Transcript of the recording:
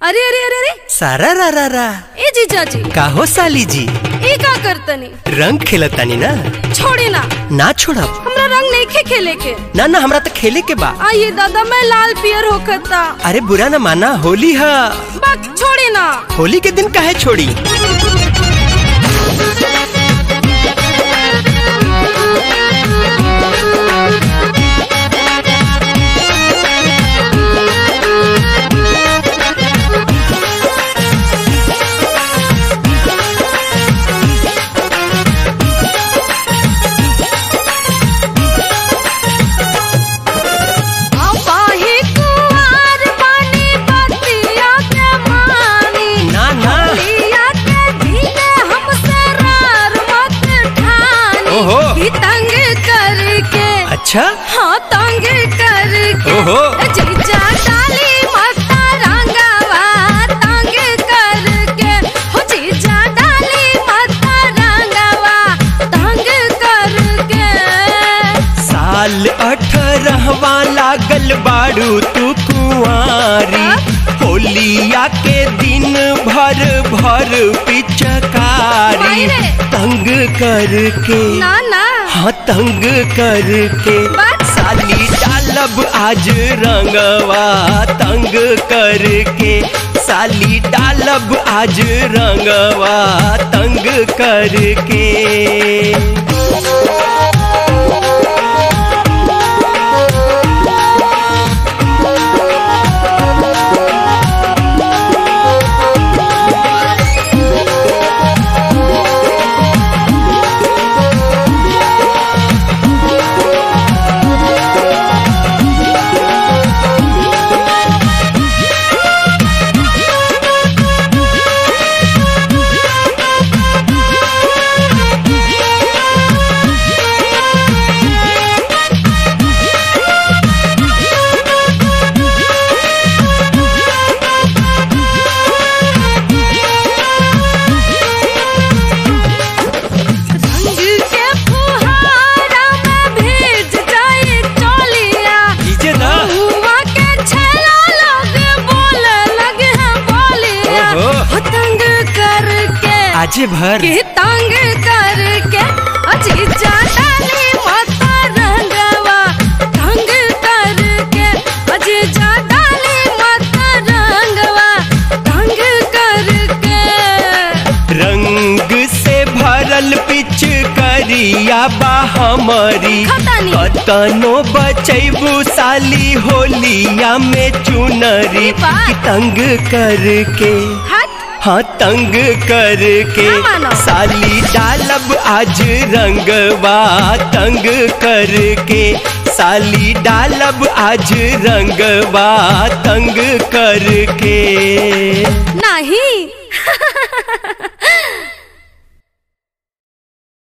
अरे अरे अरे अरे सारा रा रा रा ए जीजाजी काहो साली जी ई का करतनी रंग खेलतानी ना छोड़ी ना ना छोड़ब हमरा रंग नहीं खे खेले के ना ना हमरा तो खेले के बा आइए दादा मैं लाल पियर होकता अरे बुरा ना माना होली है बक छोड़ी ना होली के दिन काहे छोड़ी अपाही कुंवर बानी बतिया के मानी ना ना लिया के धीरे हमसे रार मत ठानी ओहो। ही तंग करके अच्छा हाँ तंग करके ओहो। जीजा डाली मता रंगवा तंग करके हो जीजा डाली मता रंगवा तंग करके साल अठारहवा लागल बाड़ू तू कुंवारी होलिया के दिन भर भर पिचकारी मायरे। तंग करके ना ना हाँ तंग करके बात। साली डालब आज रंगवा तंग करके साली डालब आज रंगवा तंग करके रंग के फुहारा में भीज जाए टोलिया नीचे ना हुआ के छेला लोग बोले लगे हैं बोलिया ओहो। हो तंग करके आजे भर के तंग करके अजी डाली माता रंगवा तंग करके अजी डाली माता रंगवा तंग करके रंग से भरल पिच करिया बा हमारी खतानी। कतनो बचैबू साली होलिया में चुनरी बा। कि तंग करके हट हाँ तंग करके ना मानो। साली डालब आज रंगवा तंग करके साली डालब आज रंगवा तंग करके नहीं